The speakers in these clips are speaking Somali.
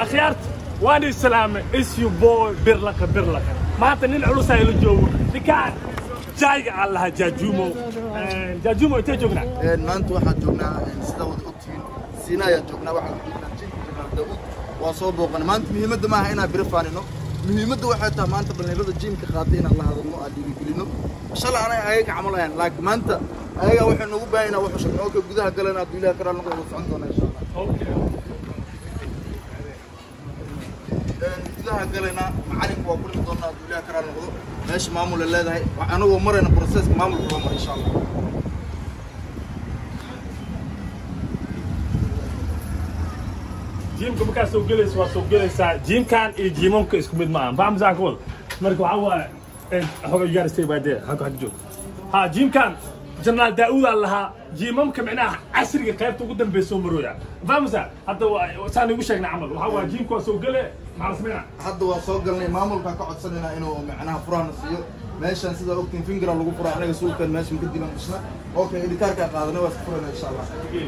akhyaarta waan islaamay isyu boy birlaka birlaka maanta nin culus ayla joogo ninkaan jaayga aan lahaa jaajuumo jaajuumo intee joognaa maanta waxaan joognaa sida wada ogtihiin siina ayaan joognaa waxaan joognaa jinka janaal daawud waa soo booqana maanta muhiimadda maaha inaan biro faanino muhiimadda waxay tahay maanta dhalinyarada jiimka qaatay inaan la hadalno aan dhiirigelino shalay anay ayaga camal ahayn laakiin maanta ayaga waxay noogu baahan inaan wax sheegno okay gudaha galan hadduu ilaah karaa noqdo wada socon doona insha allah gudaha galayna macalinka waa kulmi doonaa hadduu ilaah karaa noqdo meesha maamul ay leedahay anagoo marayna processka maamulka loo mara insha allah jiimka markaa soo gelaysa waa soo gelaysaa jiimkan iyo jiimamka isku mid maaha fahamsaa ka wada marka waxaa waaye xoga gaaristay baadee haka haka joog ha jiimkan jenaraal daa'uudaa lahaa jiimamka micnaha casriga qaybta ugu dambeysa oo marooya fahamsaa hadda saan igu sheegnay camal waxaa waaye jiimka waa soo gele maxaa la sameynaa hadda waa soo galnay maamulkaan ka codsanaynaa inuu macnaha furahana siiyo meeshan sidaa ogtiin fingera lagu furaa anaga suulkan meesha maka dilan dhisna okay edhikaarkaa qaadanay waa iska furayna insha allah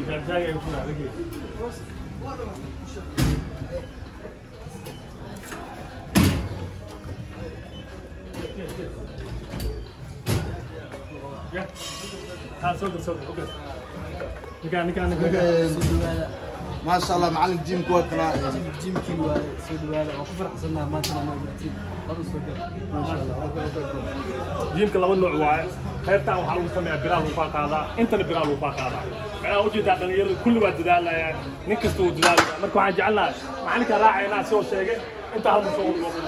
Ha, soo gal, soo gal, okay. Ninkaan, ninkaan, ninkaan. maasha allah macalin jiimka waa kanaa jimkii waa soo dhawaada waan ku faraxsanahay maantana ma ogtiin hadu soo gal maasha allah jiimka laba nooc waaye qaybtaan waxaa lagu sameeyaa biraa lagu faa qaadaa intana biraa lagu faa qaadaa macnaha ujeedaa dhalinyarada kulli waa dadaalayaan nin kasta wuu dadaalaya marka waxaan jecelnahay macalinka raacaynaa soo sheegay inta hal musoo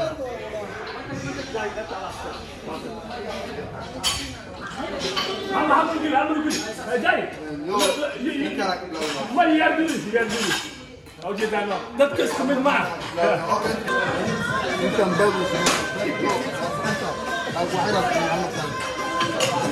hal hal geli hal geli jay ninkaana ka bilaabay ma yaar geli yaar geli ujeedaa dadka isku mid ma ah ninkan baabuusa waxaydaas maxamed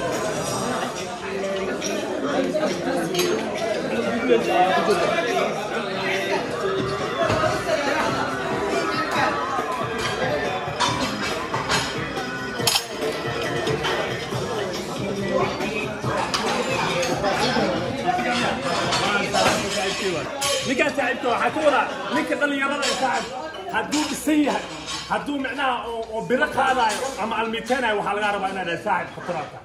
ninkaan saaxiibka waxaa ka wadaa ninka dhallinyarada ee saaxib hadduu dhisan yahay hadduu micnaha oo oo biro qaadaayo ama almiiteenayo waxaa laga rabaa inaad dhahay saaxib khataraata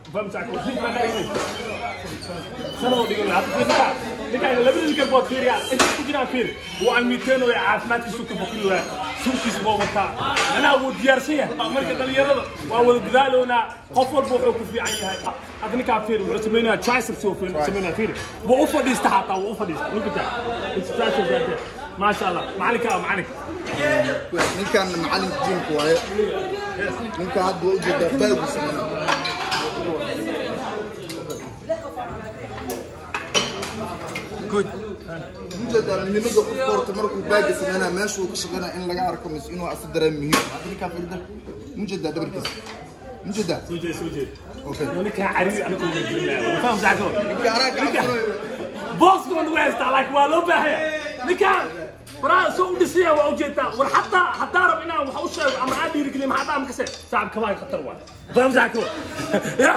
sanoo dhigan hadda ninkaa ninkaa labada ninkan bood fiiriyaa inta ku jiraan fiiri wuu almiiteenooya caafimaadkiisu ka bokiloya sunkiisa boo wataa micnaha wuu diyaarsan yahay marka dhallinyarada waa wada dadaaloonaa qof walba wuxuu ku fiican yahay hadda ninkaa fiiri wuxuu samaynayaa triceps uu samaynaya fiiri wuu u fadhiista xataa wuu u fadhiista ninka it's triceps right there maasha allah macalinka waa macalinka ninkan macalin jiimka waaye ninka hadda waa ujeedaa baabuusa ujeedaa muhiimadda qofka horta markuu baaga sameynaa meesha uu ka shaqeynaa in laga arko mise inuu asu dareem muhiim hadda ninkaa fiirida mujeedaa dhabarkiisa mujeedaa soo jeed soo jeed okay ninkaa cariiri anigu ma jirinaya faham saako ninka anaa gacan booska waa nagu haystaa laakiin waa loo baahaya ninkaan waraa soo u dhisaya waa ujeedaa war hataa hadaa rab inaan wax u sheego ama aan dhiirigeliyo maxaa dhaam kase saaxib kabaa khatar waay faham saako ya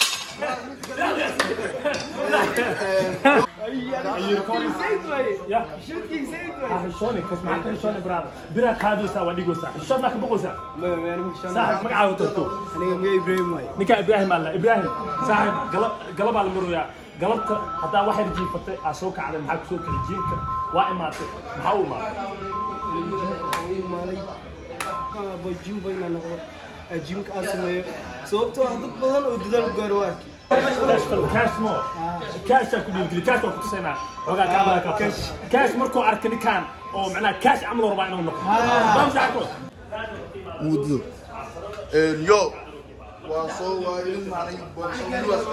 يا حشوني كوس معك حشوني برادر برا كادوسا وديغوسا حشون ما كبقوسا صاحب مقعاو ترتو aniga miya ibrahim waay ninka ibraahim alla ibraahim saaxib galab galab baa la maroyaa galabta haddaa waxay jiifatay aa soo kacday maxaa kusoo kala jiinka waa imaatay maxaa u imaatay imaaday jimba inaan noqdo jimka aan sameeyo sababtoo ah dad badan oo dadaal ku gaaro waa arkay كاش كاش مو كاش كاش كل كاش كل تسينا وقع كامل كاش كاش مركو أركني كان أو معناه كاش عملوا ربع إنه نقطة ما مزعكوا muddo yo waa soo waayo in maalin boosawadaas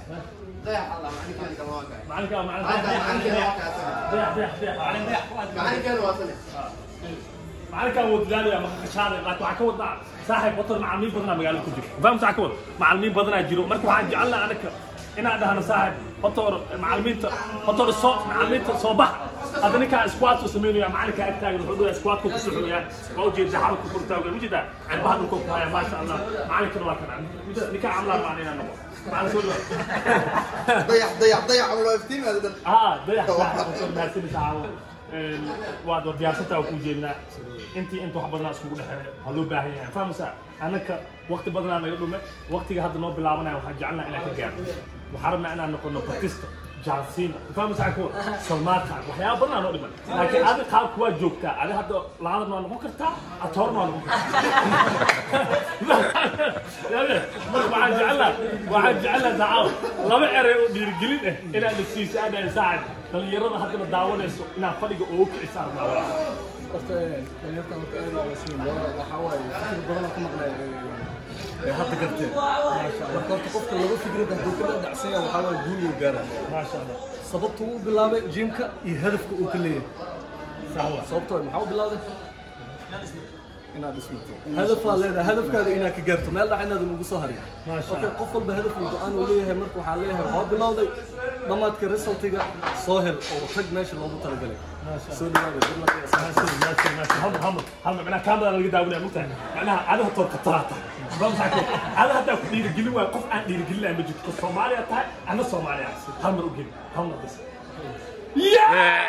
معلك معلك ضيع ضيع ضيع معلك هو دلالي ما خشانة لكن waxaa ka wadaa saaxiib watar macalimiin badanaa magaalada ku jiro fahamta waxaa ka wada macalimiin badanaa jiro marka waxaan jecelnaha anaka inaan dhahno saaxiib hotor macalimiinta hotor soo macalimiinta soo bax hadda ninkaa squat uu sameynaya macalinka ag taagan wuxuu dhayaa squatka ku socoyaa waa ujeeda xabadka kor taagan ujeeda cirbaha dhulka ku haya maasha allah macalinkana waa kana ninkaa camlaa baan inaan noqo macalin soo dhawa dayax dayax dayax loo iftiimaada dhan اه ضيع صاحب مهرسين تعاون waad diyaarsanta waa kuu jeednaa intii inta wax badanaa iskugu dhexeeya waa loo baahan yahay fahmaysaa annaka waqti badanaa naga dhume waqtiga hadda noo bilaabanaya waxaan jecelnaa inaan ka gaarno waxaan rabnaa inaan noqono batista jaansiina fahmaysaa kuwa salmaadka waxyaaba badanaa noo dhiman laakiin adi qaabka waa joogtaa adi hadda laadana waa noqon kartaa atoorna waa noqon kartaa marka waxaan jecelnaa waxaan jecelnaa dacaaw laba erey oo dhiirigelin ah inaad nafsiisa aadhahay saacad dhalinyarada haddana daawanayso inaad fadhiga oo kicisa rabnaa horta dhalinyarta horta aad iyo wasiin waxaa waaye fikir badan oo ka maqnay ee hadda garteen marka horta qofka laba fikrad hadduu ka dhacsan yahay waxaa waaye guul uu gaara maasha allah sababta uu bilaabay jimka iyo hadafka uu ka leeyahay sawa sababtoo ah maxaa u bilaabay inaad dhismato hadafaa leedahay hadafkaada inaad ka gaarto meel dhax inaadan ugu soo harin Maasha okay qof walba hadaf uu go-aan uu leeyahay marka waxaa leeyahay waxaa bilowday dhammaadka resultiga soo hel oo tag meesha loogu talagalay soo dhawaada dad la qiyaasa هم هم هم معناها كاميرا اللي قدامنا ممتع معناها هذا هو كتراتا هذا حتى دير قلوا قف عن دير قلوا ما جبت الصومالية تاع أنا صومالية هم رجل هم بس يا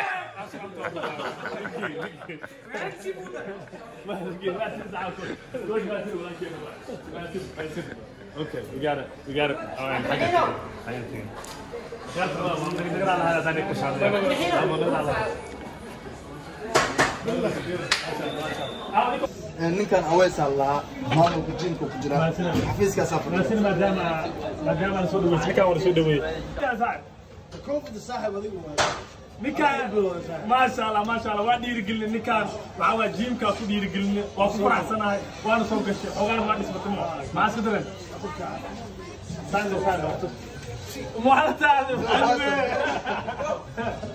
اوكي we got it we got it alright حاجه حاجه يا ترى ما نقدر على هذا ثاني كشان ما نقدر على ninkan aweysaa lahaa maamulka jiimka ku jira xafiiskaasaa fadhiya لكن ما دام ما دام انا سود وجهك ولا سود وي koofda saaxib adigu ninkaan maasha allah maasha allah waa dhiirigelin ninkaan waxaa waa jiimkaa ku dhiirigelin waa ku faraxsanahay waana soo gashay xogaan waa dhismatay mo maxaa iska daran saande saande waxaa la taade